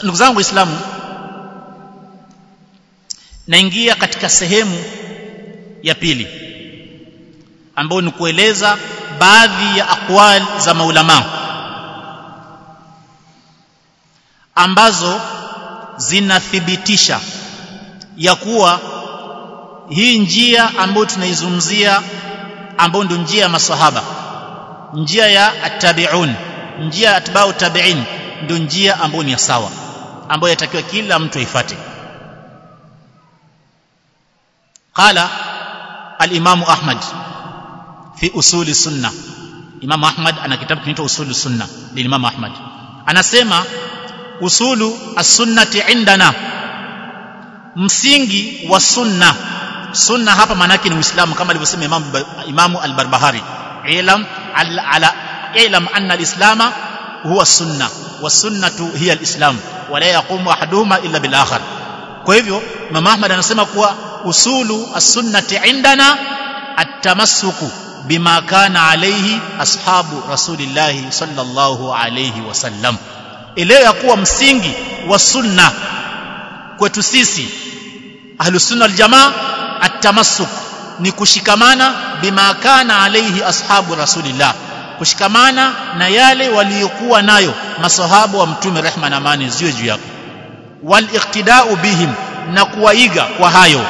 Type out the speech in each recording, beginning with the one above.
ndugu zangu waislamu naingia katika sehemu ya pili ambayo ni kueleza baadhi ya aqwal za maulama ambazo zinathibitisha ya kuwa hii njia ambayo tunaizungumzia ambayo ndio njia ya masahaba njia ya attabi'un njia ya atba'u tabi'in ndio njia ambayo ni sawa ambayo yatakiwa kila mtu aifuate qala al-imam ahmad fi usuli sunna imam ahmad ana kitabu kinaitwa usulu sunna lilimam ahmad anasema usulu as-sunnati indana msingi wa sunna sunna hapa maana yake ni uislamu kama alivyosema imam imam al-barbahari ilam ala ilam anna al-islama huwa sunna wasunnatu hiya al-islam wala yaqumu ahaduhuma illa bil akhar kwa hivyo imam ahmad anasema kuwa usulu as-sunnati indana at-tamassuku bima kana alayhi ashabu rasulillahi sallallahu alayhi wasallam ile ya kuwa msingi wa sunna kwetu sisi ahlus sunna wal jamaa at-tamassuk ni kushikamana bima kana alayhi ashabu rasulillah kushikamana na yale waliokuwa nayo masahabu wa mtume rehma na amani ziwe juu yako wal iqtida'u bihim na kuwaiga kwa hayo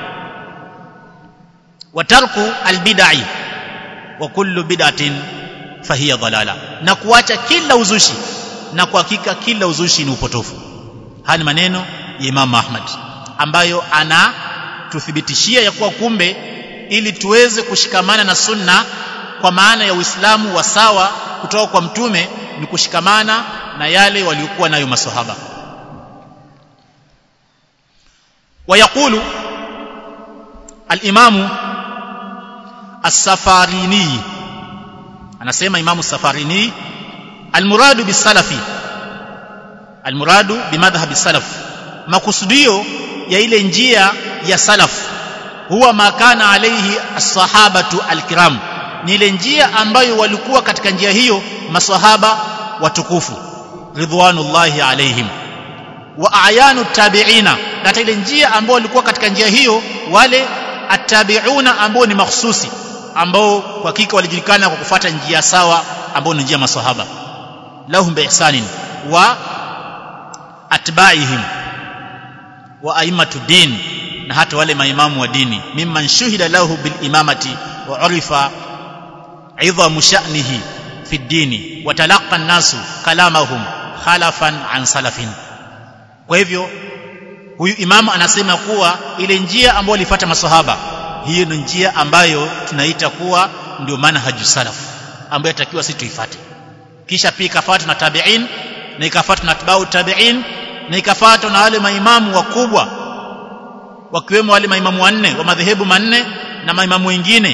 watarku albid'i wa kullu bid'atin fahiya dhalala na kuacha kila uzushi na kwa hakika kila uzushi ni upotofu haya ni maneno ya Imam Ahmad ambayo ana tuthibitishia ya kuwa kumbe ili tuweze kushikamana na sunna kwa maana ya Uislamu wa sawa kutoka kwa mtume ni kushikamana na yale waliokuwa nayo maswahaba ويقول الإمام السفاريني anasema imamu safarini almuradu bisalafi almuradu bimadhhabi salaf makusudio ya ile njia ya salaf huwa makana alayhi as-sahabatu al-kiram ni ile njia ambayo walikuwa katika njia hiyo maswahaba watukufu ridwanullahi alaihim wa ayanu tabi'ina na ile njia ambao walikuwa katika njia hiyo wale attabi'una ambao ni mahsusi ambao kwa hakika walijulikana kwa kufuata njia sawa ambao ni njia maswahaba lahum biihsanin wa atba'ihim wa aimatu din na hata wale maimamu wa dini mimman shuhida lahu bil imamati wa urifa idhamu sha'nihi fi dini wa talaqa an-nasu kalamahum khalafan an salafin kwa hivyo huyu imamu anasema kuwa ile njia ambayo alifuata maswahaba hiyo ni njia ambayo tunaita kuwa ndio manhaju salaf ambayo yatakiwa sisi tuifuate kisha pia ikafuatwa na tabi'in na ikafuatwa na atbau tabi'in na ikafuatwa na wale maimamu wakubwa wakiwemo wale maimamu wanne wa madhehebu manne na maimamu wengine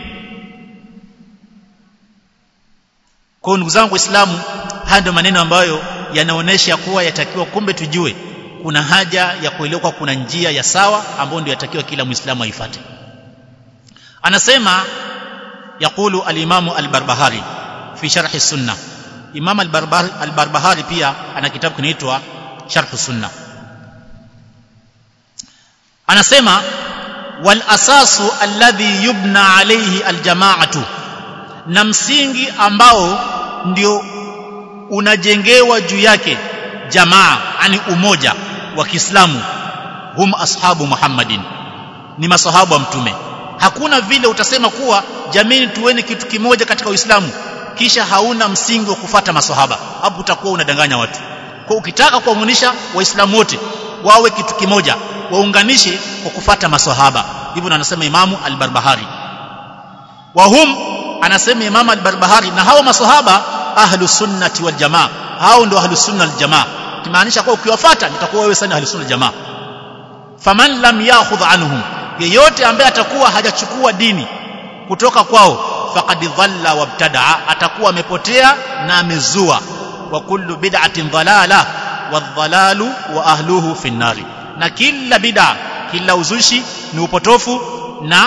kwa ndugu zangu waislamu haya ndio maneno ambayo yanaonesha kuwa yatakiwa kumbe tujue kuna haja ya kuelewa kuna njia ya sawa ambayo ndio yatakiwa kila muislamu aifuate anasema يقول الإمام البربهاري في شرح السنة إمام البربهاري pia ana kitabu kinaitwa شرح السنة anasema wal asasu alladhi yubna alayhi aljamaatu na msingi ambao ndio unajengewa juu yake jamaa ani umoja wa Kiislamu hum ashabu Muhammadin ni masahabu wa mtume hakuna vile utasema kuwa jamii tuweni kitu kimoja katika Uislamu kisha hauna msingi wa kufata masahaba hapo utakuwa unadanganya watu kwa ukitaka kuwaunganisha waislamu wote wawe kitu kimoja waunganishe kwa kufata masahaba hivyo anasema imamu al-Barbahari wa hum anasema imamu al-Barbahari na hao masahaba ahlu sunnati wal jamaa hao ndio ahlu sunna wal jamaa kimaanisha kwa ukiwafuata nitakuwa wewe sana ahlu sunna wal jamaa faman lam ya'khudh anhum yeyote ambaye atakuwa hajachukua dini kutoka kwao faqad dhalla wabtadaa atakuwa amepotea na amezua wa kullu bid'atin dhalala wadhalalu wa ahluhu fi nnari na kila bid'a kila uzushi ni upotofu na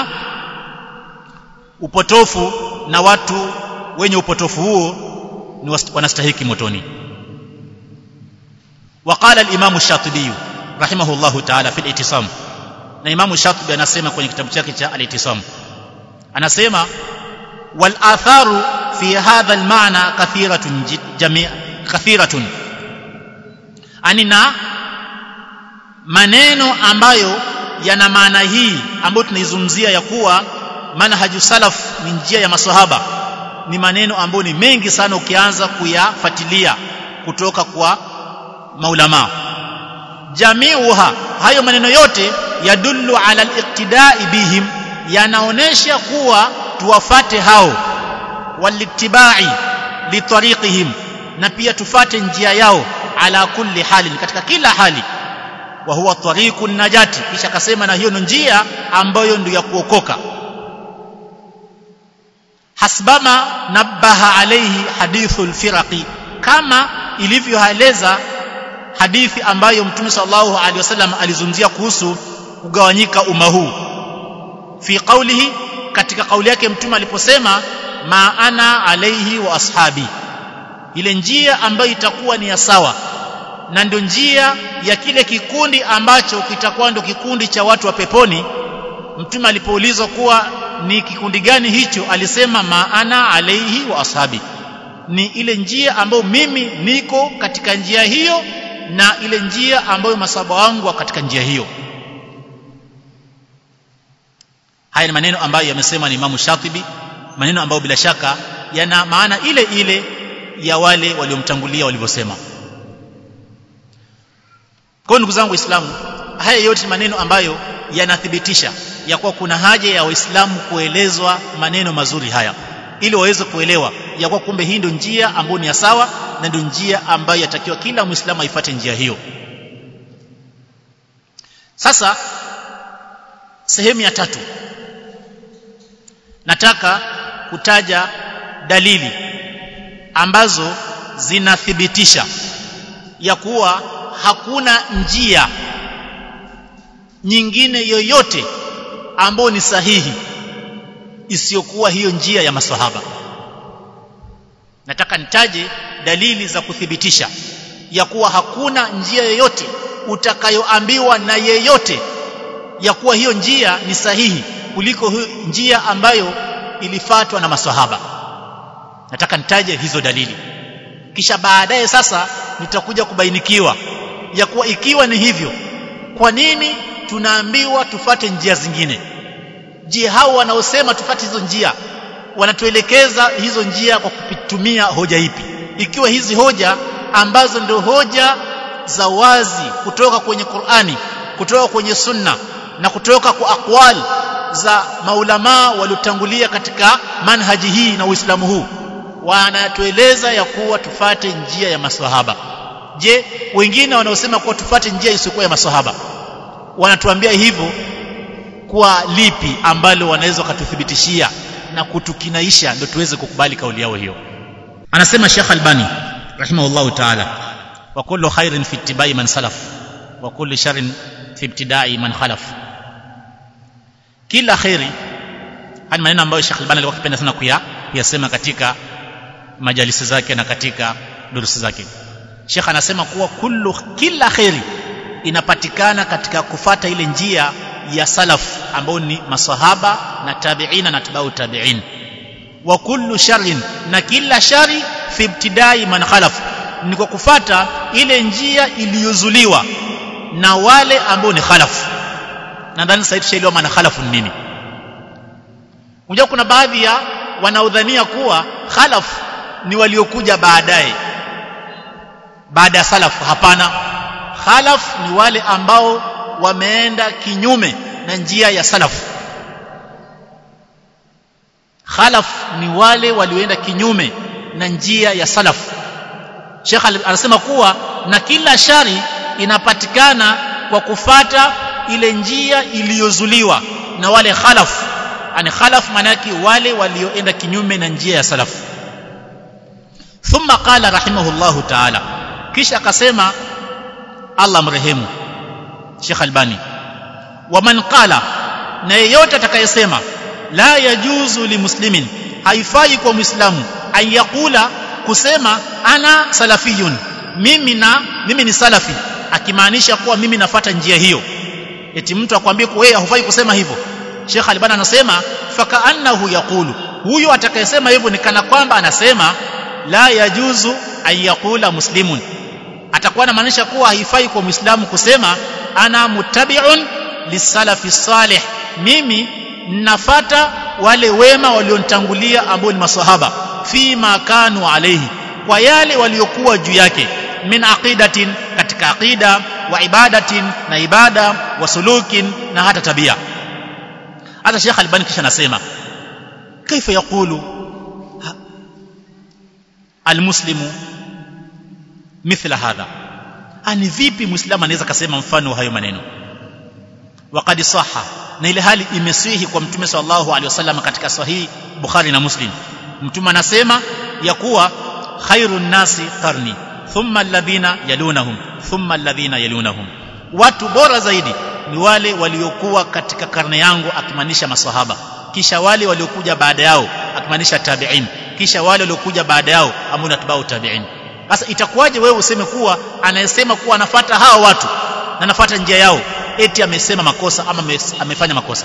upotofu na watu wenye upotofu huo ni wanastahiki motoni وقال الإمام الشاطبي رحمه الله تعالى في الاعتصام na Imamu Shatibi anasema kwenye kitabu chake cha Al-Ittisam anasema wal atharu fi hadha al-ma'na kathiratun jami' kathiratun anina maneno ambayo yana maana hii ambayo tunaizungumzia ya kuwa manhaju salaf ni njia ya maswahaba ni maneno ambayo ni mengi sana ukianza kuyafuatilia kutoka kwa maulama jamiuha hayo maneno yote yadullu ala al-iqtida'i bihim yanaonesha kuwa tuwafate hao walittiba'i litariqihim na pia tufate njia yao ala kulli halin katika kila hali wa huwa tariqun najati kisha akasema na hiyo ni njia ambayo ndio ya kuokoka hasbama nabaha alayhi hadithul firaqi kama ilivyoeleza hadithi ambayo mtume sallallahu alaihi wasallam alizungumzia kuhusu kugawanyika umma huu fi qawlihi katika kauli yake mtume aliposema ma ana alaihi wa ashabi ile njia ambayo itakuwa ni ya sawa na ndio njia ya kile kikundi ambacho kitakuwa ndio kikundi cha watu wa peponi mtume alipoulizwa kuwa ni kikundi gani hicho alisema maana alaihi wa ashabi ni ile njia ambayo mimi niko katika njia hiyo na ile njia ambayo masaba wangu katika njia hiyo haya ni maneno ambayo yamesema ni Imam Shatibi maneno ambayo bila shaka yana maana ile ile ya wale waliomtangulia walivyosema kwa ndugu zangu waislamu haya yote ni maneno ambayo yanathibitisha ya kuwa kuna haja ya waislamu kuelezwa maneno mazuri haya ili waweze kuelewa ya kuwa kumbe hii ndio njia ambayo ni ya sawa na ndio njia ambayo yatakiwa kila muislamu aifuate njia hiyo sasa sehemu ya tatu nataka kutaja dalili ambazo zinathibitisha ya kuwa hakuna njia nyingine yoyote ambayo ni sahihi isiyokuwa hiyo njia ya maswahaba nataka nitaje dalili za kuthibitisha ya kuwa hakuna njia yoyote utakayoambiwa na yeyote ya kuwa hiyo njia ni sahihi kuliko hiyo njia ambayo ilifatwa na maswahaba nataka nitaje hizo dalili kisha baadaye sasa nitakuja kubainikiwa ya kuwa ikiwa ni hivyo kwa nini tunaambiwa tufate njia zingine je hao wanaosema tufate hizo njia wanatuelekeza hizo njia kwa kutumia hoja ipi ikiwa hizi hoja ambazo ndio hoja za wazi kutoka kwenye Qur'ani kutoka kwenye sunna na kutoka kwa aqwal za maulamaa waliotangulia katika manhaji hii na Uislamu huu wanatueleza ya kuwa tufate njia ya maswahaba je wengine wanaosema kuwa tufate njia isiyokuwa ya maswahaba wanatuambia hivyo kwa lipi ambalo wanaweza wakatuthibitishia na kutukinaisha ndio tuweze kukubali kauli yao hiyo anasema Sheikh Albani rahimahullahu ta'ala wa kullu khairin fi ittibai man salaf wa kullu sharrin fi ibtidai man khalaf kila khairi haya maneno ambayo Sheikh Albani alikuwa akipenda sana kuya kuyasema katika majalisi zake na katika durusi zake Sheikh anasema kuwa kullu kila khairi inapatikana katika kufata ile njia ya salaf ambao ni masahaba na tabiina na tabau tabiin wa kullu sharrin na kila shari fi ibtidai man khalaf ni kwa kufata ile njia iliyozuliwa na wale ambao ni khalaf nadhani sasa tushaelewa maana khalafu ni nini unajua kuna baadhi ya wanaodhania kuwa khalaf ni waliokuja baadaye baada ya salaf hapana khalaf ni wale ambao wameenda kinyume na njia ya salaf khalaf ni wale walioenda kinyume na njia ya salaf Sheikh anasema kuwa na kila shari inapatikana kwa kufata ile njia iliyozuliwa na wale khalaf ani khalaf maana yake wale walioenda kinyume na njia ya salaf thumma qala rahimahullahu ta'ala kisha akasema Allah mrehemu Sheikh Albani waman qala na yeyote atakayesema la yajuzu limuslimin haifai kwa muislamu ayakula kusema ana salafiyun mimi na mimi ni salafi akimaanisha kuwa mimi nafata njia hiyo eti mtu akwambie kwa wewe hufai kusema hivyo Sheikh Albani anasema fakaannahu yaqulu huyo atakayesema hivyo ni kana kwamba anasema la yajuzu an yaqula muslimun atakuwa anamaanisha kuwa haifai kwa muislamu kusema ana muttabi'un lisalafi salih mimi nafata wale wema walionitangulia ambao ni maswahaba fima kanu alayhi kwa yale waliokuwa juu yake min aqidatin katika aqida wa ibadatin na ibada wa sulukin na hata tabia hata Sheikh Albani kisha anasema kaifa yaqulu almuslimu mithla hadha ani vipi muislamu anaweza kasema mfano hayo maneno waqad sahha na ile hali imesihi kwa mtume sallallahu alaihi wasallam katika sahihi bukhari na muslim mtume anasema ya kuwa khairun nasi qarni thumma alladhina yalunahum thumma alladhina yalunahum watu bora zaidi ni wale waliokuwa katika karne yangu akimaanisha maswahaba kisha wale waliokuja baada yao akimaanisha tabi'in kisha wale waliokuja baada yao ambao natbau tabi'in sasa itakuwaje wewe useme kuwa anayesema kuwa anafata hawa watu na anafata njia yao eti amesema makosa ama amefanya makosa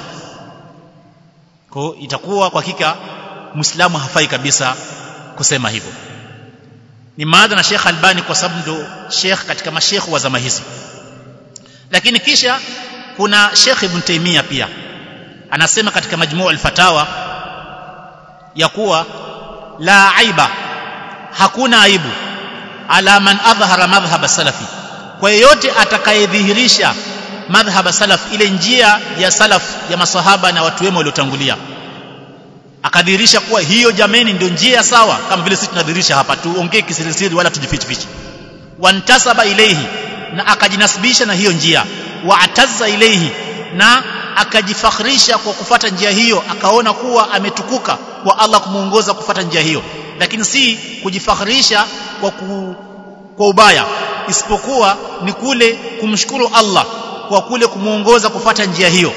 kwa itakuwa kwa hakika muislamu hafai kabisa kusema hivyo ni maadha na Sheikh Albani kwa sababu ndo Sheikh katika mashekh wa zama hizi lakini kisha kuna Sheikh Ibn Taymiyyah pia anasema katika majmuu al-fatawa ya kuwa la aiba hakuna aibu ala man adhhara madhhab salafi kwa yeyote atakayedhihirisha madhhab salaf ile njia ya salaf ya masahaba na watu wema waliotangulia akadhihirisha kuwa hiyo jameni ndio njia sawa kama vile sisi tunadhihirisha hapa tuongee kisirisiri wala tujifichifichi wantasaba ilayhi na akajinasibisha na hiyo njia waatazza ilayhi na akajifakhrisha kwa kufata njia hiyo akaona kuwa ametukuka kwa Allah kumuongoza kufata njia hiyo lakini si kujifakhrisha kwa ku, kwa ubaya isipokuwa ni kule kumshukuru Allah kwa kule kumuongoza kufata njia hiyo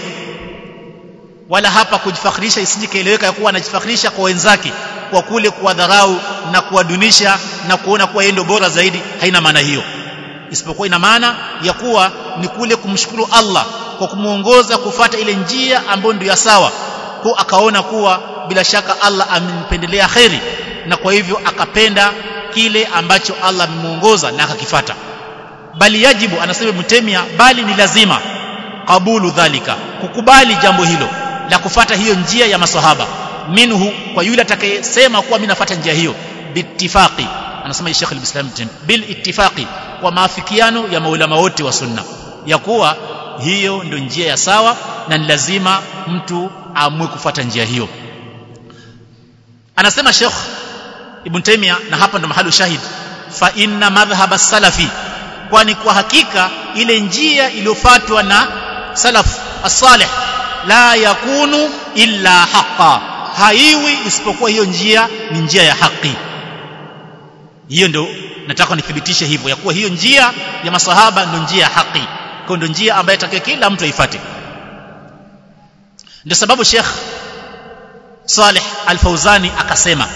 wala hapa kujifakhrisha isije kaeleweka kuwa anajifakhrisha kwa wenzake kwa kule kuwadharau na kuwadunisha na kuona kuwa yeye ndio bora zaidi haina maana hiyo isipokuwa ina maana ya kuwa ni kule kumshukuru Allah kwa kumuongoza kufata ile njia ambayo ndio ya sawa kwa akaona kuwa bila shaka Allah amempendelea kheri na kwa hivyo akapenda kile ambacho Allah amemuongoza na akakifata bali yajibu anasema mtemia bali ni lazima kabulu dhalika kukubali jambo hilo la kufata hiyo njia ya maswahaba minhu kwa yule atakayesema kuwa mimi nafuata njia hiyo biittifaqi anasema Sheikh al-Islam bil ittifaqi kwa maafikiano ya maulama wote wa sunna ya kuwa hiyo ndio njia ya sawa na ni lazima mtu aamue kufuata njia hiyo anasema Sheikh Ibn Taymiyyah na hapa ndo mahali shahid fa inna madhhab as-salafi kwani kwa hakika ile njia iliyofuatwa na salaf as-salih la yakunu illa haqa haiwi isipokuwa hiyo njia ni njia ya haki hiyo ndio nataka nithibitishe hivyo ya kuwa hiyo njia ya masahaba ndio njia ya haki kwa ndio njia ambayo takiwa kila mtu aifuate ndio sababu Sheikh Saleh Al-Fauzani akasema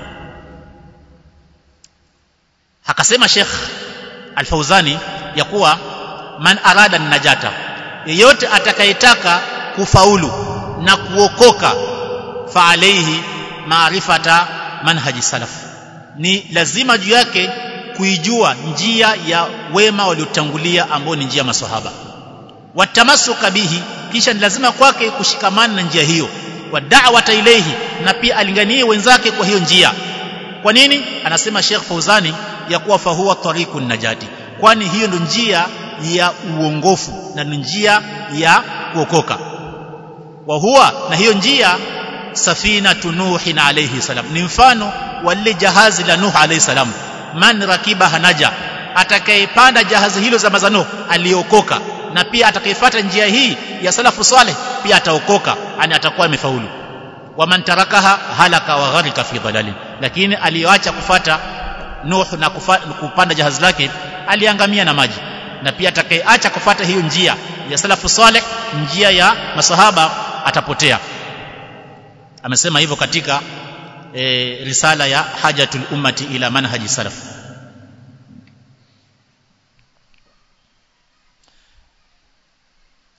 akasema Sheikh Al-Fauzani ya kuwa man arada najata yeyote atakayetaka kufaulu na kuokoka fa alayhi maarifata manhaji salaf ni lazima juu yake kuijua njia ya wema waliotangulia ambao ni njia maswahaba watamasuka bihi kisha ni lazima kwake kushikamana na njia hiyo wa da'wata ilayhi na pia alinganie wenzake kwa hiyo njia kwa nini anasema Sheikh Fauzani ya kuwa fahuwa tariqun najati kwani hiyo ndio njia ya uongofu na ndio njia ya kuokoka wa huwa na hiyo njia safina nuhin alayhi salam ni mfano wa lile jahazi la nuh alayhi salam man rakiba hanaja atakayepanda jahazi hilo za mazano aliokoka na pia atakayefuata njia hii ya salafu saleh pia ataokoka ani atakuwa amefaulu waman tarakaha halaka wa gharika fi dhalalin lakini aliyoacha kufata nuh na kufa, kupanda jahazi lake aliangamia na maji na pia atakayeacha kufata hiyo njia ya salafu saleh njia ya masahaba atapotea amesema hivyo katika e, risala ya hajatul ummati ila manhaji salaf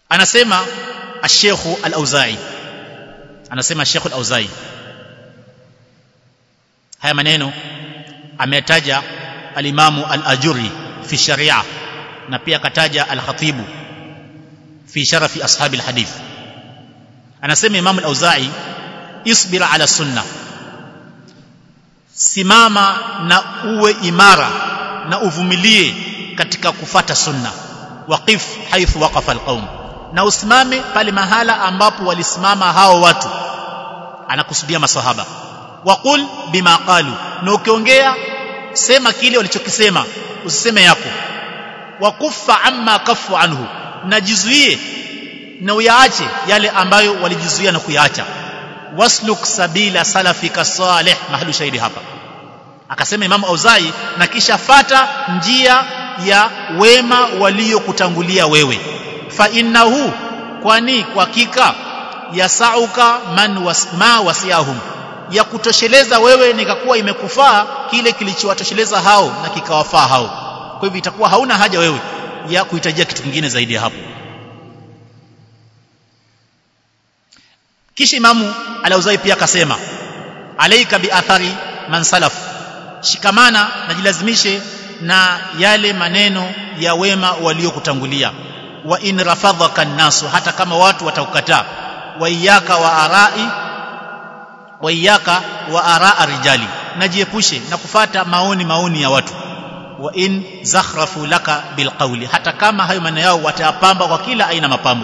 anasema الشيخ الأوزاعي anasema Sheikh al-Auzai haya maneno ametaja al-Imam al-Ajuri fi sharia na pia akataja al-Khatibu fi sharafi ashabi al-hadith anasema Imam al-Auzai isbir ala sunna simama na uwe imara na uvumilie katika kufata sunna waqif haithu waqafa alqaum na usimame pale mahala ambapo walisimama hao watu anakusudia masahaba waqul bima qalu na ukiongea sema kile walichokisema usiseme yako wakufa amma kafu anhu na jizuie na uyaache yale ambayo walijizuia na kuyaacha wasluk sabila salafika salih mahali shahidi hapa akasema imamu auzai na kisha fata njia ya wema waliokutangulia wewe fa innahu kwani kwa hakika yasauka man was, ma wasiahum ya kutosheleza wewe nikakuwa imekufaa kile kilichowatosheleza hao na kikawafaa hao kwa hivyo itakuwa hauna haja wewe ya kuhitajia kitu kingine zaidi ya hapo kisha imamu alauzai pia akasema alaika biathari man salaf shikamana na jilazimishe na yale maneno ya wema waliokutangulia wa in rafadhaka nnasu hata kama watu wataukataa wa iyaka wa arai wa iyaka wa araa rijali najiepushe na kufata maoni maoni ya watu wa in zakhrafu laka bilqawli hata kama hayo maneno yao watayapamba kwa kila aina mapambo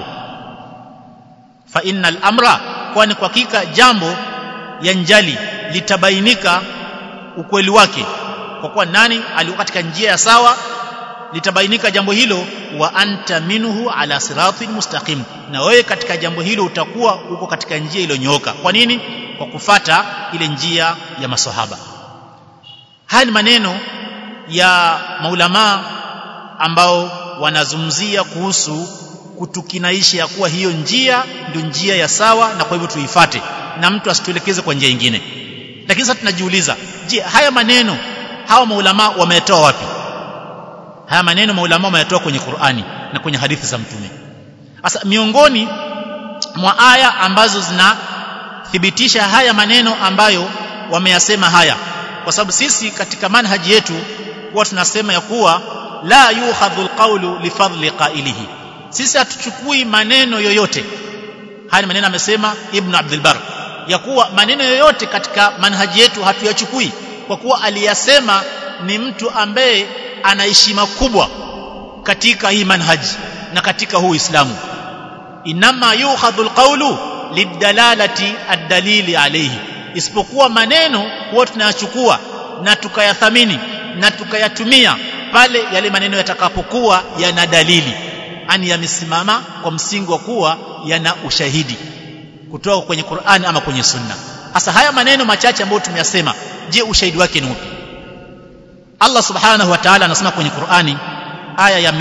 fa innal amra kwani kwa hakika jambo yanjali litabainika ukweli wake kwa kuwa nani alikuwa katika njia ya sawa litabainika jambo hilo wa anta minhu ala siratin mustaqim na wewe katika jambo hilo utakuwa uko katika njia iliyonyooka kwa nini kwa kufata ile njia ya maswahaba haya ni maneno ya maulamaa ambao wanazungumzia kuhusu kutukinaisha ya kuwa hiyo njia ndio njia ya sawa na kwa hivyo tuifate na mtu asituelekeze kwa njia nyingine lakini sasa tunajiuliza je haya maneno hawa maulama wametoa wapi haya maneno maulama wametoa kwenye Qur'ani na kwenye hadithi za mtume sasa miongoni mwa aya ambazo zinathibitisha haya maneno ambayo wameyasema haya kwa sababu sisi katika manhaji yetu huwa tunasema ya kuwa la yuhadhu alqawlu lifadli qailihi sisi hatuchukui maneno yoyote haya maneno amesema ibn abdul bar ya kuwa maneno yoyote katika manhaji yetu hatuyachukui kwa kuwa aliyasema ni mtu ambaye ana heshima kubwa katika hii manhaji na katika huu Uislamu inama yuhadhu alqawlu lidalalati ad-dalili alayhi isipokuwa maneno huwa tunayachukua na tukayathamini na tukayatumia pale yale maneno yatakapokuwa yana dalili ani yamesimama kwa msingi wa kuwa yana ushahidi kutoka kwenye Qur'an ama kwenye Sunna hasa haya maneno machache ambayo tumeyasema je ushahidi wake ni upi Allah subhanahu wa ta'ala anasema kwenye Qur'ani aya ya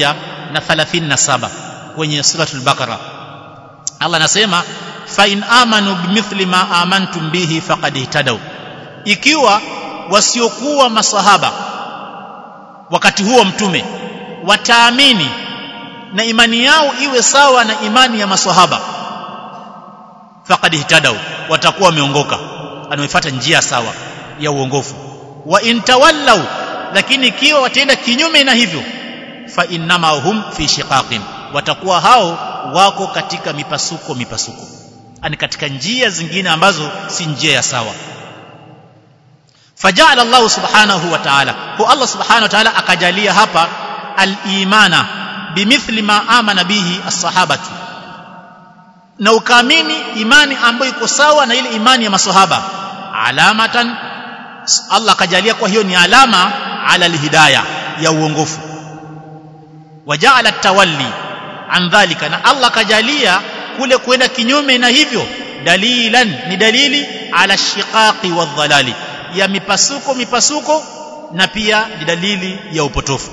137 kwenye suratul Baqara Allah anasema fa in amanu bimithli ma amantum bihi faqad ihtadaw ikiwa wasiokuwa masahaba wakati huo mtume wataamini na imani yao iwe sawa na imani ya maswahaba faqad ihtadaw watakuwa wameongoka anaoifuata njia sawa ya uongofu wa intawallaw lakini ikiwa wataenda kinyume na hivyo fa innama hum fi shiqaqin watakuwa hao wako katika mipasuko mipasuko ani katika njia zingine ambazo si njia ya sawa faja'ala Allah subhanahu wa ta'ala kwa Allah subhanahu wa ta'ala akajalia hapa al-imana bimithli ma amana bihi as-sahabatu na ukaamini imani ambayo iko sawa na ile imani ya maswahaba alamatan Allah akajalia kwa hiyo ni alama ala alhidayah ya uongofu waja'ala tawalli an dhalika na Allah akajalia kule kwenda kinyume na hivyo dalilan ni dalili ala shiqaqi wadhalali ya mipasuko mipasuko na pia ni dalili ya upotofu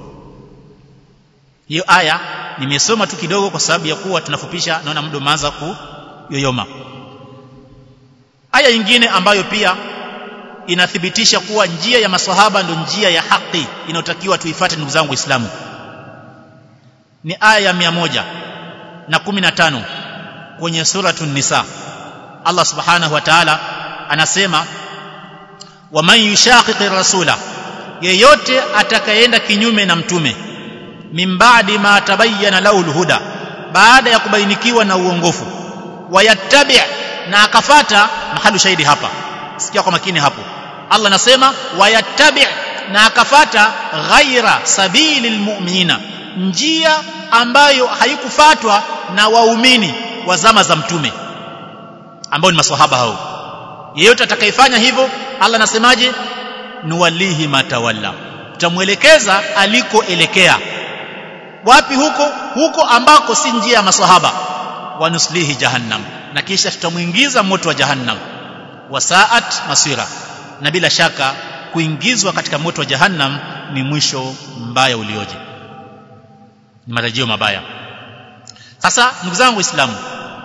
hiyo aya nimesoma tu kidogo kwa sababu ya kuwa tunafupisha naona muda umeanza kuyoyoma aya nyingine ambayo pia inathibitisha kuwa njia ya maswahaba ndio njia ya haki inayotakiwa tuifuate ndugu zangu waislamu ni aya ya mia moja na 15 kwenye suratun nisa Allah subhanahu wa ta'ala anasema waman yushaqiqi rasula yeyote atakayeenda kinyume na mtume min ba'di ma tabayyana lahu alhuda baada ya kubainikiwa na uongofu wayattabi na akafata mahalu shahidi hapa sikia kwa makini hapo Allah anasema wayattabi na akafata ghaira sabili almu'minina njia ambayo haikufatwa na waumini wa zama za mtume ambao ni maswahaba hao yeyote atakayefanya hivyo Allah anasemaje nuwalihi matawalla tutamwelekeza alikoelekea wapi huko huko ambako si njia ya maswahaba wanuslihi jahannam na kisha tutamuingiza moto wa jahannam wasaat masira na bila shaka kuingizwa katika moto wa jahannam ni mwisho mbaya ulioje ni matarajio mabaya sasa ndugu zangu waislamu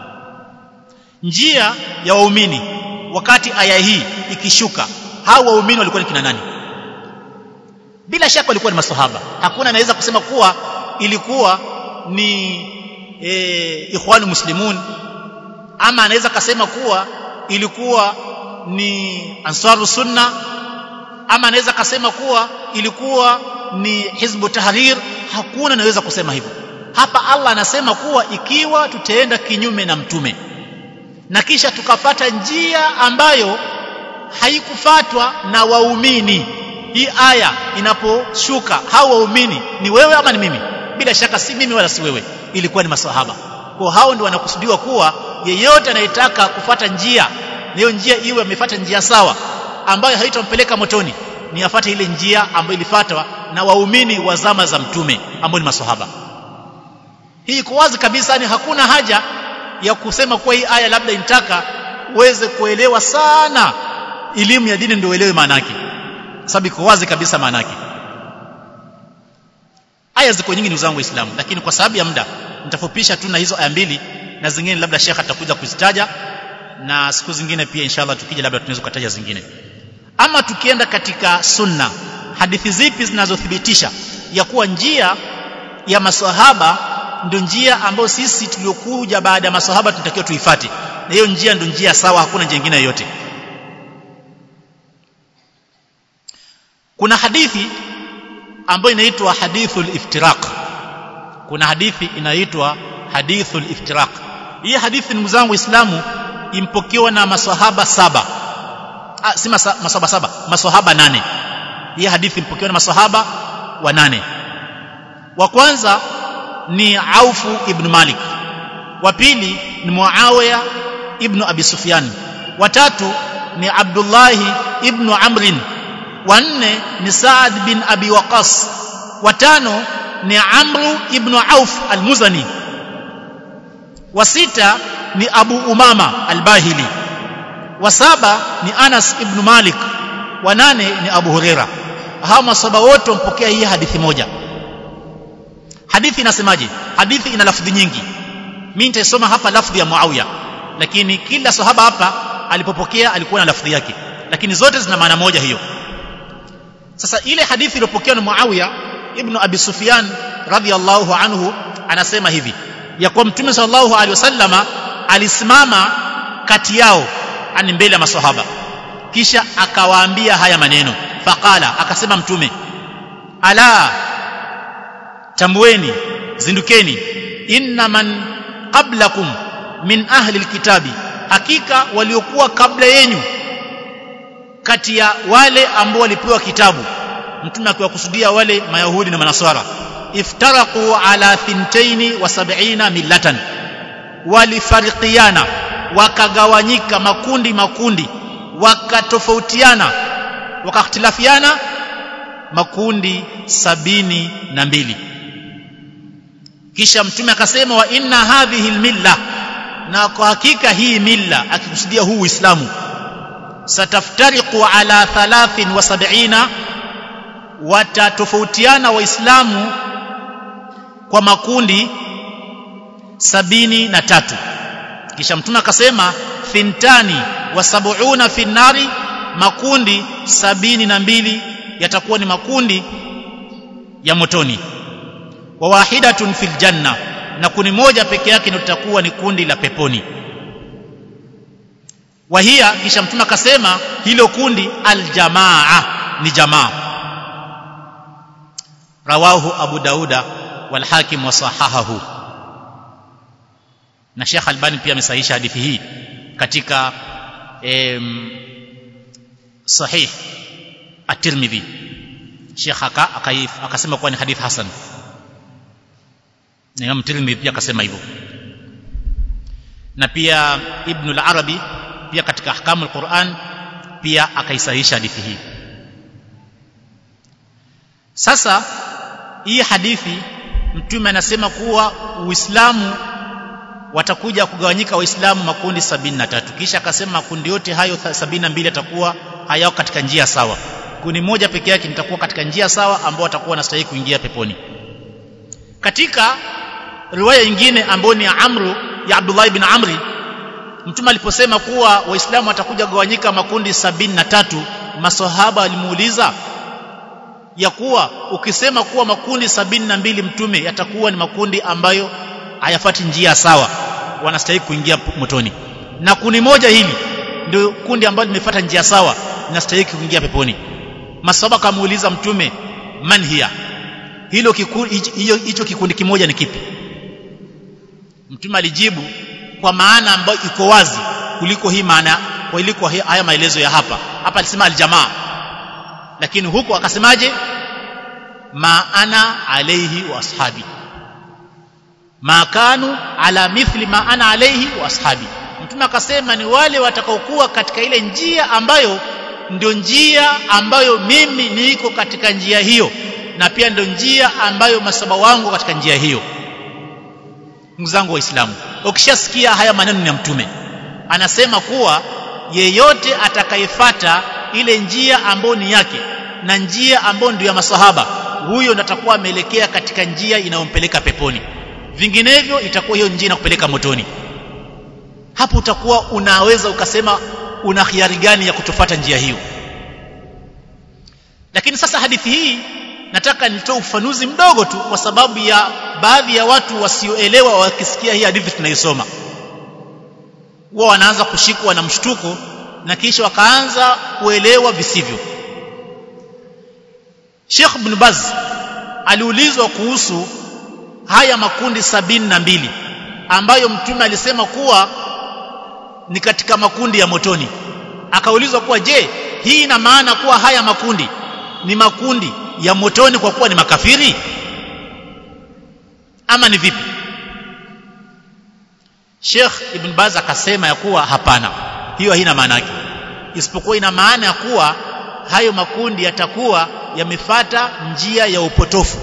njia ya waumini wakati aya hii ikishuka hao waumini walikuwa ni kina nani bila shaka walikuwa ni maswahaba hakuna anaweza kusema kuwa ilikuwa ni e, ikhwanu muslimun ama anaweza kasema kuwa ilikuwa ni ansaru sunna ama anaweza kasema kuwa ilikuwa ni hizbu tahrir hakuna anaweza kusema hivyo hapa Allah anasema kuwa ikiwa tutaenda kinyume na mtume na kisha tukafata njia ambayo haikufatwa na waumini hii aya inaposhuka hao waumini ni wewe ama ni mimi bila shaka si mimi wala si wewe ilikuwa ni maswahaba kwa hao ndio wanakusudiwa kuwa yeyote anayetaka kufata njia hiyo njia iwe amefuata njia sawa ambayo haitampeleka motoni ni afate ile njia ambayo ilifuatwa na waumini wa zama za mtume ambao ni maswahaba hii iko wazi kabisa ni hakuna haja ya kusema kuwa hii aya labda inataka uweze kuelewa sana elimu ya dini ndio uelewe maana yake sababu iko wazi kabisa maana yake aya ziko nyingi ndugu zangu waislamu lakini kwa sababu ya muda nitafupisha tu na hizo aya mbili na zingine labda shekha atakuja kuzitaja na siku zingine pia inshallah tukija labda tunaweza kutaja zingine ama tukienda katika sunna hadithi zipi zinazothibitisha ya kuwa njia ya maswahaba ndio njia ambayo sisi tuliokuja baada ya maswahaba tunatakiwa tuifate na hiyo njia ndio njia sawa hakuna njia nyingine yoyote kuna hadithi ambayo inaitwa hadithul iftiraq kuna hadithi inaitwa hadithul iftiraq hii hadithi ndugu zangu waislamu impokewa na maswahaba saba ah, si masa, maswahaba saba maswahaba nane hii hadithi impokewa na maswahaba wa nane wa kwanza ni Aufu ibn Malik wa pili ni Muawiya ibn Abi Sufyan wa tatu ni Abdullahi ibn Amrin wa nne ni Saad bin Abi Waqas wa tano ni Amru ibn Auf al-Muzani wa sita ni Abu Umama al-Bahili wa saba ni Anas ibn Malik wa nane ni Abu Huraira hawa masaba wote wampokea hii hadithi moja hadithi inasemaje hadithi ina lafdhi nyingi mimi nitaisoma hapa lafdhi ya Muawiya lakini kila sahaba hapa alipopokea alikuwa na lafdhi yake lakini zote zina maana moja hiyo sasa ile hadithi iliyopokewa na Muawiya ibn Abi Sufyan radhiyallahu anhu anasema hivi ya kuwa mtume sallallahu alaihi wasallama alisimama kati yao ani mbele ya maswahaba kisha akawaambia haya maneno faqala akasema mtume ala tambueni zindukeni inna man qablakum min ahli alkitabi hakika waliokuwa kabla yenu kati ya wale ambao walipewa kitabu mtume akiwakusudia wale mayahudi na manaswara iftaraqu ala thintaini wa sab'ina millatan walifarikiana wakagawanyika makundi makundi wakatofautiana wakakhtilafiana makundi sabini na mbili kisha mtume akasema wa inna hadhihi almilla na kwa hakika hii milla akikusudia huu uislamu sataftariqu ala thalathin wa sab'ina watatofautiana waislamu kwa makundi sabini na tatu kisha mtume akasema thintani wa sab'una fi nari makundi sabini na mbili yatakuwa ni makundi ya motoni wa wahidatun fil janna na kundi moja peke yake ndio litakuwa ni kundi la peponi wahia kisha mtume akasema hilo kundi aljamaa ni jamaa rawahu abu dauda wal hakim wa sahahahu na Sheikh Albani pia amesahihisha hadithi hii katika em, sahih at-Tirmidhi Sheikh aka akasema kuwa ni hadith hasan na Imam Tirmidhi pia akasema hivyo na pia Ibn al-Arabi pia katika ahkamu al-Quran pia akaisahihisha hadithi hii sasa hii hadithi mtume anasema kuwa Uislamu watakuja kugawanyika waislamu makundi sabini na tatu kisha akasema makundi yote hayo sabini na mbili yatakuwa hayao katika njia sawa kundi moja peke yake litakuwa katika njia sawa ambao watakuwa wanastahili kuingia peponi katika riwaya nyingine ambayo ni ya Amru ya Abdullah ibn Amri mtume aliposema kuwa waislamu watakuja kugawanyika makundi sabini na tatu masahaba walimuuliza ya kuwa ukisema kuwa makundi sabini na mbili mtume yatakuwa ni makundi ambayo hayafati njia sawa wanastahili kuingia motoni na kundi moja hili ndio kundi ambalo limefuata njia sawa linastahili kuingia peponi masaba kamuuliza mtume man hiya hilo hicho hicho kikundi kimoja ni kipi mtume alijibu kwa maana ambayo iko wazi kuliko hii maana kwa iliko haya maelezo ya hapa hapa alisema aljamaa lakini huku akasemaje ma ana alayhi wa ashabi ma kanu ala mithli ma ana alayhi wa ashabi mtume akasema ni wale watakaokuwa katika ile njia ambayo ndio njia ambayo mimi niko katika njia hiyo na pia ndio njia ambayo masaba wangu katika njia hiyo ndugu zangu waislamu ukishasikia haya maneno ya mtume anasema kuwa yeyote atakayefata ile njia ambayo ni yake na njia ambayo ndio ya masahaba huyo ndo atakuwa ameelekea katika njia inayompeleka peponi vinginevyo itakuwa hiyo njia inakupeleka motoni hapo utakuwa unaweza ukasema una khiari gani ya kutofata njia hiyo lakini sasa hadithi hii nataka nitoe ufanuzi mdogo tu kwa sababu ya baadhi ya watu wasioelewa wakisikia hii hadithi tunaisoma huwa wanaanza kushikwa na mshtuko na kisha wakaanza kuelewa visivyo Sheikh Ibn Baz aliulizwa kuhusu haya makundi sabini na mbili ambayo mtume alisema kuwa ni katika makundi ya motoni akaulizwa kuwa je hii ina maana kuwa haya makundi ni makundi ya motoni kwa kuwa ni makafiri ama ni vipi Sheikh Ibn Baz akasema ya kuwa hapana hiyo haina maana yake isipokuwa ina maana ya kuwa hayo makundi yatakuwa yamefata njia ya upotofu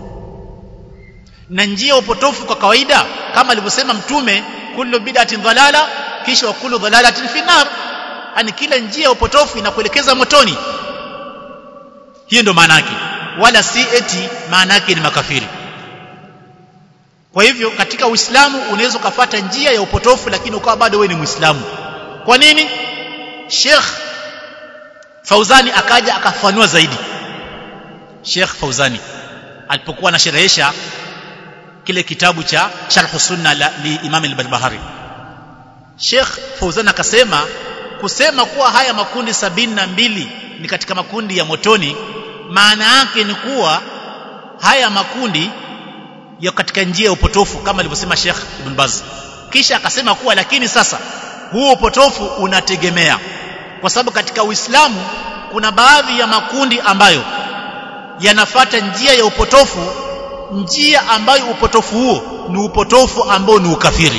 na njia ya upotofu kwa kawaida kama alivyosema mtume kullu bid'atin dhalala kisha wa kullu dhalalatin fi nar yani kila njia ya upotofu inakuelekeza motoni hiyo ndio maana yake wala si eti maana yake ni makafiri kwa hivyo katika uislamu unaweza ukafata njia ya upotofu lakini ukawa bado wewe ni muislamu kwa nini Sheikh Fauzani akaja akafanua zaidi Sheikh Fauzani alipokuwa anasherehesha kile kitabu cha Sharh Sunna la li Imam al-Barbahari Sheikh Fauzani akasema kusema kuwa haya makundi sabini na mbili ni katika makundi ya motoni maana yake ni kuwa haya makundi ya katika njia ya upotofu kama alivyosema Sheikh Ibn Baz kisha akasema kuwa lakini sasa huo upotofu unategemea kwa sababu katika Uislamu kuna baadhi ya makundi ambayo yanafata njia ya upotofu njia ambayo upotofu huo ni upotofu ambao ni ukafiri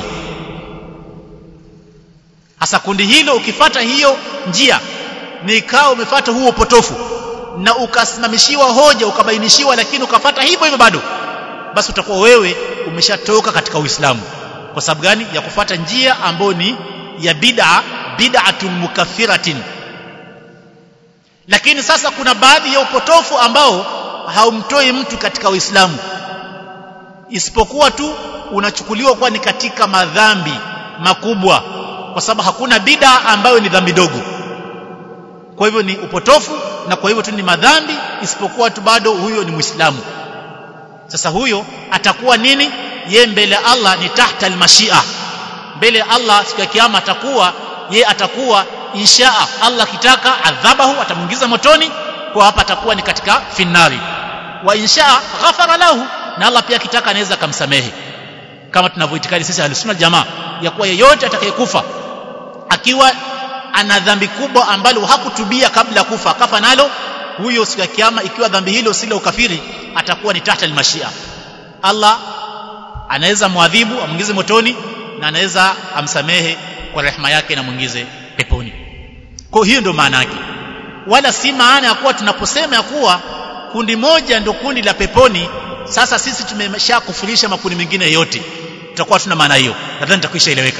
hasa kundi hilo ukifata hiyo njia ni ikawa umefata huo upotofu na ukasimamishiwa hoja ukabainishiwa lakini ukafata hivyo hivyo bado basi utakuwa wewe umeshatoka katika Uislamu kwa sababu gani ya kufata njia ambayo ni ya bid'a bid'atun mukaffiratin lakini sasa kuna baadhi ya upotofu ambao haumtoi mtu katika Uislamu isipokuwa tu unachukuliwa kuwa ni katika madhambi makubwa kwa sababu hakuna bid'a ambayo ni dhambi dogo kwa hivyo ni upotofu na kwa hivyo tu ni madhambi isipokuwa tu bado huyo ni Muislamu sasa huyo atakuwa nini ye mbele ya Allah ni tahta almashia mbele ya Allah siku ya kiyama atakuwa ye atakuwa inshaa Allah kitaka adhabahu atamuingiza motoni kwa hapa atakuwa ni katika finari wa inshaa ghafara lahu na Allah pia kitaka anaweza kumsamehe kama tunavyoitikadi sisi ahlusunna jamaa ya kuwa yeyote atakayekufa akiwa ana dhambi kubwa ambalo hakutubia kabla ya kufa akafa nalo huyo siku ya kiyama ikiwa dhambi hilo si la ukafiri atakuwa ni tahta almashia Allah anaweza muadhibu amwingize motoni na anaweza amsamehe kwa rehema yake na mwingize peponi kwa hiyo ndio maana yake wala si maana ya kuwa tunaposema ya kuwa kundi moja ndio kundi la peponi sasa sisi tumeshakufurisha makundi mengine yote tutakuwa tuna maana hiyo nadhani nitakwisha eleweka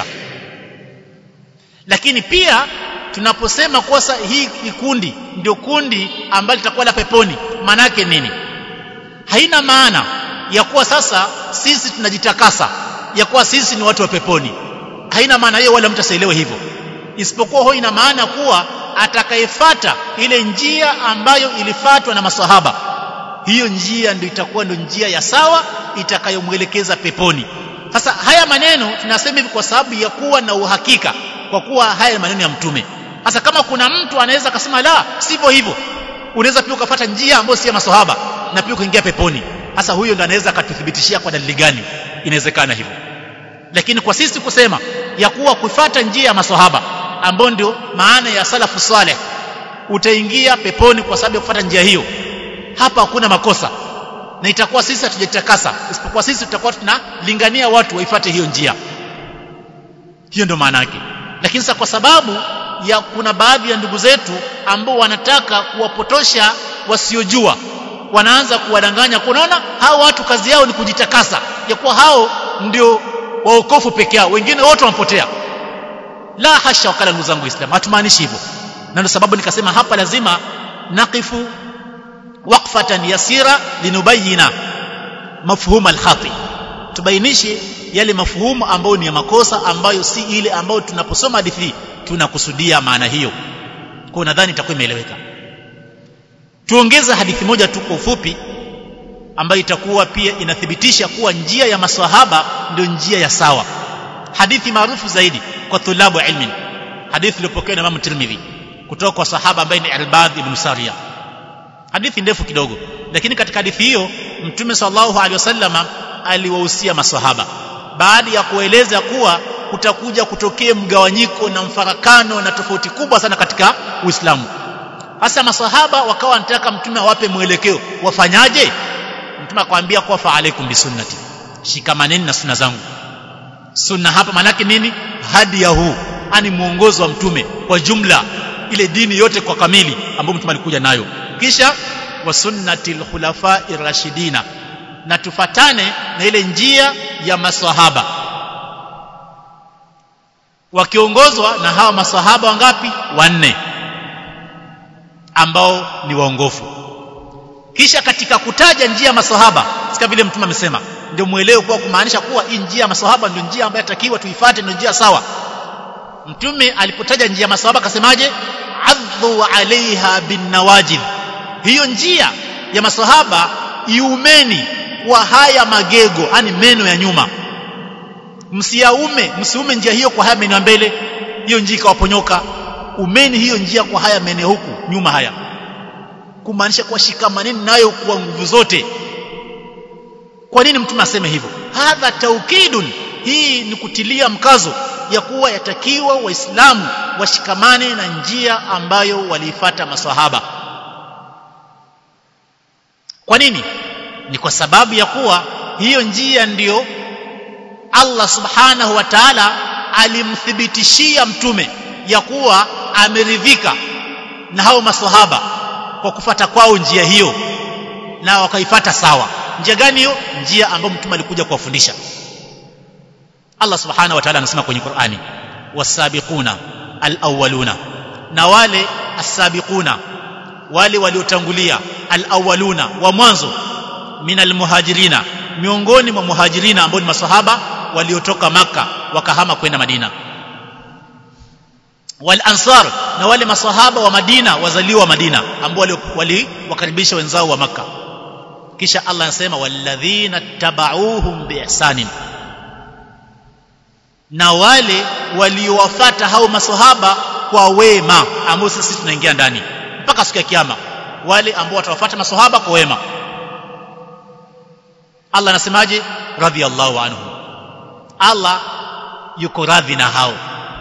lakini pia tunaposema kosa hii kundi ndio kundi ambalo litakuwa la peponi maana yake nini haina maana ya kuwa sasa sisi tunajitakasa ya kuwa sisi ni watu wa peponi haina maana hiyo wala mtu asielewe hivyo isipokuwa huwa ina maana kuwa atakayefata ile njia ambayo ilifatwa na masahaba hiyo njia ndio itakuwa ndio njia ya sawa itakayomwelekeza peponi sasa haya maneno tunasema hivi kwa sababu ya kuwa na uhakika kwa kuwa haya maneno ya mtume sasa kama kuna mtu anaweza akasema la sivyo hivyo unaweza pia ukafata njia ambayo si ya masahaba na pia ukaingia peponi sasa huyo ndo anaweza akatuthibitishia kwa dalili gani inawezekana hivyo lakini kwa sisi kusema ya kuwa kufuata njia ya maswahaba ambao ndio maana ya salafu saleh utaingia peponi kwa sababu ya kufuata njia hiyo hapa hakuna makosa na itakuwa sisi hatujatakasa isipokuwa sisi tutakuwa tunalingania watu waifuate hiyo njia hiyo ndio maana yake lakini sasa kwa sababu ya kuna baadhi ya ndugu zetu ambao wanataka kuwapotosha wasiojua wanaanza kuwadanganya kunaona hao watu kazi yao ni kujitakasa ya kuwa hao ndio waokofu peke yao wengine wote wampotea la hasha wakala ndugu zangu islam hatumaanishi hivyo na ndio sababu nikasema hapa lazima naqifu waqfatan yasira linubayina mafhum alkhati tubainishe yale mafhumu ambayo ni ya makosa ambayo si ile ambayo tunaposoma hadithi tunakusudia maana hiyo kwa nadhani itakuwa imeeleweka tuongeze hadithi moja tu kwa ufupi ambayo itakuwa pia inathibitisha kuwa njia ya maswahaba ndio njia ya sawa hadithi maarufu zaidi kwa thulabu ilmin hadithi iliyopokewa na Imam Tirmidhi kutoka kwa sahaba ambaye ni Albad ibn Sariya hadithi ndefu kidogo lakini katika hadithi hiyo mtume sallallahu alaihi wasallama aliwahusia maswahaba baada ya kueleza kuwa kutakuja kutokea mgawanyiko na mfarakano na tofauti kubwa sana katika Uislamu hasa masahaba wakawa wanataka mtume awape mwelekeo wafanyaje mtume akamwambia kwa fa alaikum bisunnati shikamaneni na sunna zangu sunna hapa manake nini hadi ya huu ani mwongozo wa mtume kwa jumla ile dini yote kwa kamili ambayo mtume alikuja nayo kisha wa sunnatil khulafai rashidina na tufatane na ile njia ya maswahaba wakiongozwa na hawa maswahaba wangapi wanne ambao ni waongofu kisha katika kutaja njia ya maswahaba sika vile mtume amesema ndio muelewe kuwa kumaanisha kuwa hii njia ya maswahaba ndio njia ambayo takiwa tuifuate ndio njia sawa mtume alipotaja njia ya maswahaba akasemaje adhu alaiha bin nawajid hiyo njia ya maswahaba iumeni kwa haya magego yani meno ya nyuma msiaume msiume njia hiyo kwa haya meno ya mbele hiyo njia ikawaponyoka umeni hiyo njia kwa haya meno huku nyuma haya kumaanisha kuwa shikamaneni nayo kwa nguvu zote kwa nini mtume aseme hivyo hadha taukidun hii ni kutilia mkazo ya kuwa yatakiwa waislamu washikamane na njia ambayo waliifata maswahaba kwa nini ni kwa sababu ya kuwa hiyo njia ndiyo Allah subhanahu wa ta'ala alimthibitishia mtume ya kuwa ameridhika na hao maswahaba kwa kufata kwao njia hiyo na wakaifata sawa njia gani hiyo njia ambayo mtume alikuja kuwafundisha Allah subhanahu wa ta'ala anasema kwenye Qur'ani wasabiquna alawwaluna na wale asabiquna wale waliotangulia alawwaluna wa mwanzo min almuhajirina miongoni mwa muhajirina ambao ni masahaba waliotoka maka wakahama kwenda Madina wal ansar na wale masahaba wa Madina wazaliwa wa Madina ambao waliwakaribisha wenzao wa maka kisha Allah anasema walladhina tabauhum biihsanin na wale waliowafata hao maswahaba kwa wema ambao sisi tunaingia ndani mpaka siku ya kiyama wale ambao watawafuata maswahaba kwa wema Allah anasemaje radhiyallahu anhu Allah yuko radhi na hao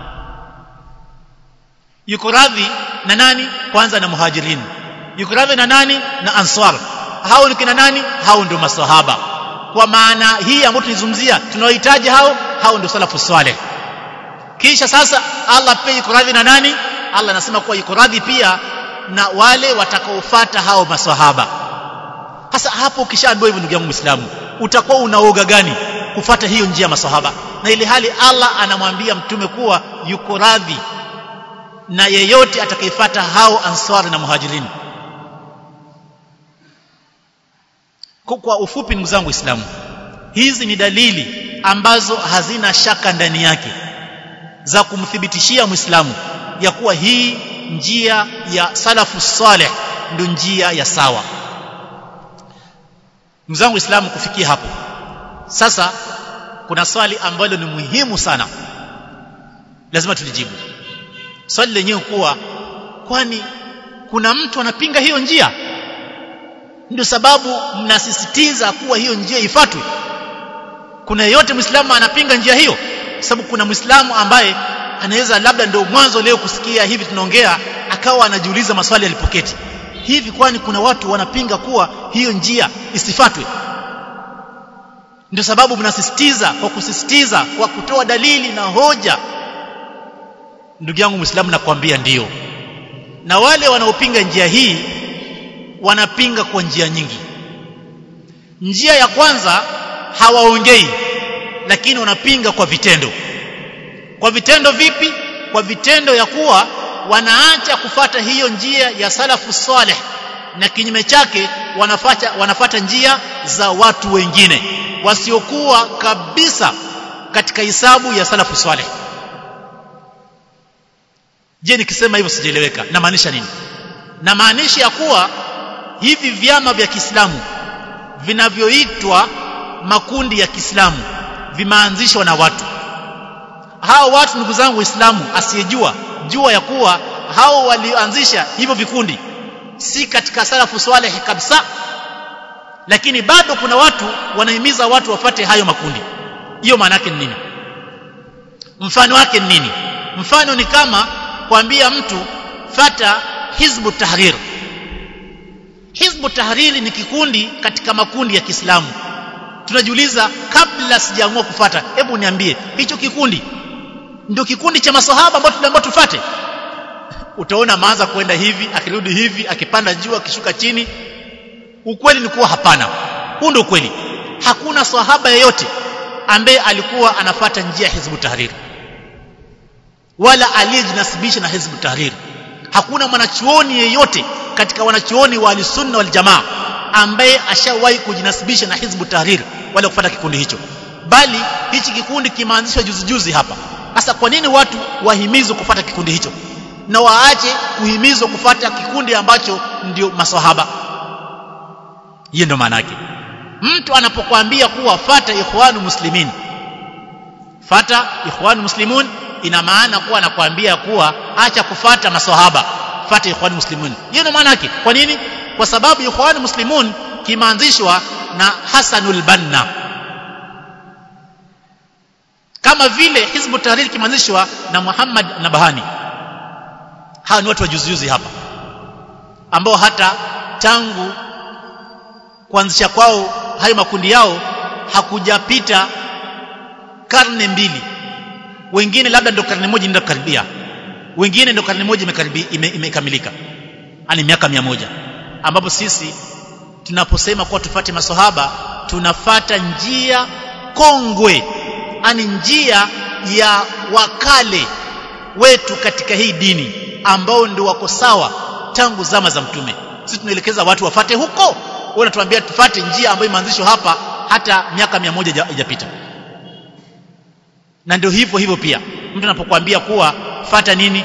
yuko radhi na nani kwanza na muhajirin yuko radhi na nani na ansar hao ni kina nani hao ndio maswahaba kwa maana hii ambayo tunizungumzia tunawahitaji hao hao ndio salafu saleh kisha sasa Allah pia yuko radhi na nani Allah anasema kuwa yuko radhi pia na wale watakaofuata hao maswahaba sasa hapo ukishaambiwa hivyo ndugu yangu Muislamu utakuwa unaoga gani kufata hiyo njia ya maswahaba na ile hali Allah anamwambia mtume kuwa yuko radhi na yeyote atakayefuata hao ansar na muhajirin kwa ufupi ndugu zangu Waislamu hizi ni dalili ambazo hazina shaka ndani yake za kumthibitishia Muislamu ya kuwa hii njia ya salafu saleh ndio njia ya sawa ndugu zangu Waislamu kufikia hapo sasa kuna swali ambalo ni muhimu sana lazima tulijibu swali lenyewe kuwa kwani kuna mtu anapinga hiyo njia ndio sababu mnasisitiza kuwa hiyo njia ifuatwe kuna yeyote muislamu anapinga njia hiyo sababu kuna muislamu ambaye anaweza labda ndio mwanzo leo kusikia hivi tunaongea akawa anajiuliza maswali alipoketi hivi kwani kuna watu wanapinga kuwa hiyo njia isifatwe ndio sababu mnasisitiza kwa kusisitiza kwa kutoa dalili na hoja ndugu yangu muislamu nakwambia ndiyo na wale wanaopinga njia hii wanapinga kwa njia nyingi njia ya kwanza hawaongei lakini wanapinga kwa vitendo kwa vitendo vipi kwa vitendo ya kuwa wanaacha kufata hiyo njia ya salafu saleh na kinyume chake wanafata wanafata njia za watu wengine wasiokuwa kabisa katika hisabu ya salafu saleh je nikisema hivyo sijaeleweka namaanisha nini namaanisha ya kuwa hivi vyama vya Kiislamu vinavyoitwa makundi ya Kiislamu vimeanzishwa na watu hao watu ndugu zangu waislamu asiyejua jua ya kuwa hao walioanzisha hivyo vikundi si katika salafu swaleh kabisa lakini bado kuna watu wanahimiza watu wafate hayo makundi hiyo maana yake ni nini mfano wake ni nini mfano ni kama kuambia mtu fata hizbu tahrir hizbu tahriri ni kikundi katika makundi ya Kiislamu tunajiuliza kabla sijaamua kufata hebu niambie hicho kikundi ndio kikundi cha maswahaba ambao tunaambiwa tufate utaona maanza kwenda hivi akirudi hivi akipanda juu akishuka chini ukweli ni kuwa hapana huu ndio ukweli hakuna swahaba yeyote ambaye alikuwa anafata njia ya hizbu tahrir wala aliyejinasibisha na hizbu tahrir hakuna mwanachuoni yeyote katika wanachuoni wa sunna wal jamaa ambaye ashawahi kujinasibisha na hizbu tahrir wala kufuata kikundi hicho bali hichi kikundi kimeanzishwa juzi juzi hapa sasa kwa nini watu wahimizwe kufuata kikundi hicho na waache kuhimizwa kufuata kikundi ambacho ndio maswahaba hiyo ndio maana yake mtu anapokuambia kuwa fata ikhwanu muslimin fata ikhwanu muslimun ina maana kuwa anakuambia kuwa acha kufata maswahaba fata ikhwanu muslimun hiyo ndio maana yake kwa nini kwa sababu ikhwanu muslimun kimeanzishwa na Hasanul Banna kama vile Hizbu Tahrir kimeanzishwa na Muhammad Nabahani hawa ni watu wa juzi juzi hapa ambao hata tangu kuanzisha kwao hayo makundi yao hakujapita karne mbili wengine labda ndio karne moja ndio karibia wengine ndio karne moja imekaribia imekamilika ani miaka mia moja ambapo sisi tunaposema kuwa tufate maswahaba tunafata njia kongwe ani njia ya wakale wetu katika hii dini ambao ndio wako sawa tangu zama za mtume sisi tunaelekeza watu wafate huko wewe unatuambia tufate njia ambayo imeanzishwa hapa hata miaka mia moja haijapita na ndio hivyo hivyo pia mtu anapokuambia kuwa fata nini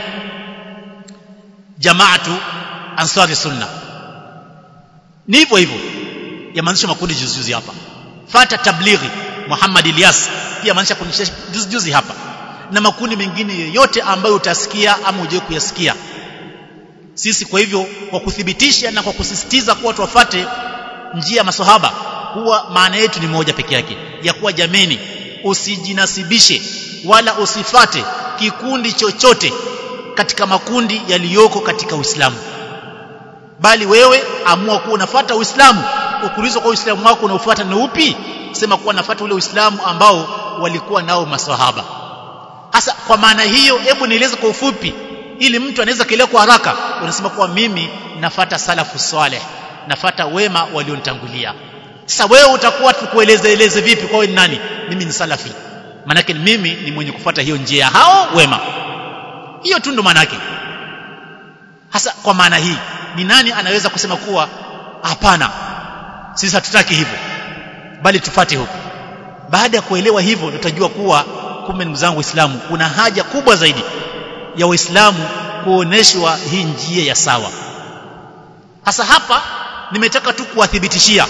jamaatu ansari sunna ni hivyo hivyo yameanzisha makundi juzi juzi hapa fata tablighi Muhammad Ilyas pia maanisha kunisha juzi juzi hapa na makundi mengine yote ambayo utasikia ama uje kuyasikia sisi kwa hivyo kwa kuthibitisha na kwa kusisitiza kuwa tuwafate njia ya maswahaba huwa maana yetu ni moja peke yake ya kuwa jameni usijinasibishe wala usifate kikundi chochote katika makundi yaliyoko katika Uislamu bali wewe amua kuwa unafuata Uislamu ukulizwa kwa Uislamu wako unaofuata ni upi sema kuwa nafuata ule Uislamu ambao walikuwa nao maswahaba hasa kwa maana hiyo hebu nieleze kwa ufupi ili mtu anaweza kuelewa kwa haraka unasema kuwa mimi nafata salafu saleh nafata wema walionitangulia sasa wewe utakuwa tukueleze eleze vipi kwa wewe ni nani mimi ni salafi manake mimi ni mwenye kufuata hiyo njia hao wema hiyo tu ndo maana yake hasa kwa maana hii ni nani anaweza kusema kuwa hapana sisi hatutaki hivyo bali tufate huko baada ya kuelewa hivyo tutajua kuwa kumbe ndugu zangu waislamu kuna haja kubwa zaidi ya waislamu kuoneshwa hii njia ya sawa hasa hapa nimetaka tu kuwathibitishia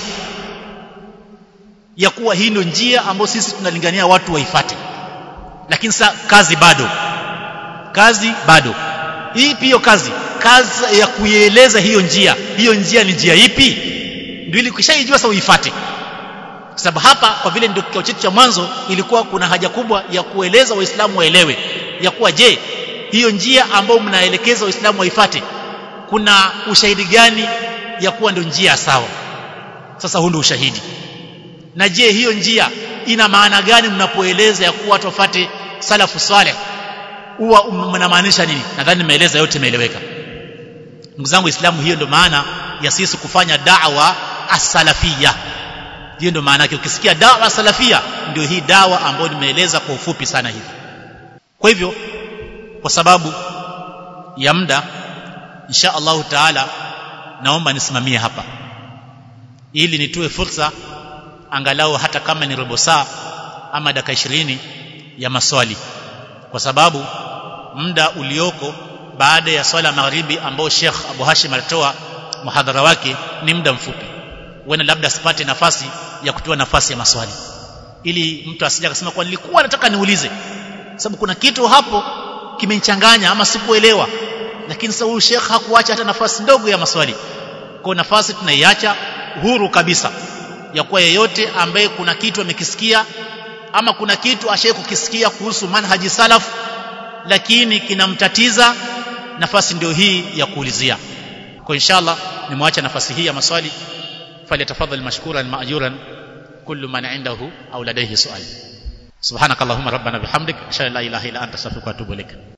ya kuwa hii ndio njia ambayo sisi tunalingania watu waifate lakini sasa kazi bado kazi bado hii hiyo kazi kazi ya kuieleza hiyo njia hiyo njia ni njia ipi ndio ili ukishaijua sasa uifate kwa sababu hapa kwa vile ndio kikao chetu cha mwanzo ilikuwa kuna haja kubwa ya kueleza waislamu waelewe ya kuwa je hiyo njia ambayo mnaelekeza waislamu waifate kuna ushahidi gani ya kuwa ndio njia sawa sasa huu ndio ushahidi na je hiyo njia ina maana gani mnapoeleza ya kuwa watu wafate salafu saleh huwa mnamaanisha nini nadhani nimeeleza yote imeeleweka ndugu zangu waislamu hiyo ndio maana ya sisi kufanya da'wa as-salafia hiyo ndio maana yake ukisikia dawa salafia ndio hii dawa ambayo nimeeleza kwa ufupi sana hivi kwa hivyo kwa sababu ya muda insha Allahu taala naomba nisimamie hapa ili nitoe fursa angalau hata kama ni robo saa ama dakika ishirini ya maswali kwa sababu muda ulioko baada ya swala magharibi ambao Sheikh Abu Hashim alitoa muhadhara wake ni muda mfupi wena labda asipate nafasi ya kutoa nafasi ya maswali ili mtu asije akasema kwa nilikuwa nataka niulize sababu kuna kitu hapo kimenichanganya ama sikuelewa lakini sasa huyu Sheikh hakuacha hata nafasi ndogo ya maswali kwa nafasi tunaiacha huru kabisa ya kuwa yeyote ambaye kuna kitu amekisikia ama kuna kitu ashaye kukisikia kuhusu manhaji salaf lakini kinamtatiza nafasi ndio hii ya kuulizia kwa inshallah nimwacha nafasi hii ya maswali فليتفضل مشكورا ماجورا كل من عنده او لديه سؤال سبحانك اللهم ربنا بحمدك اشهد ان لا اله الا انت استغفرك واتوب اليك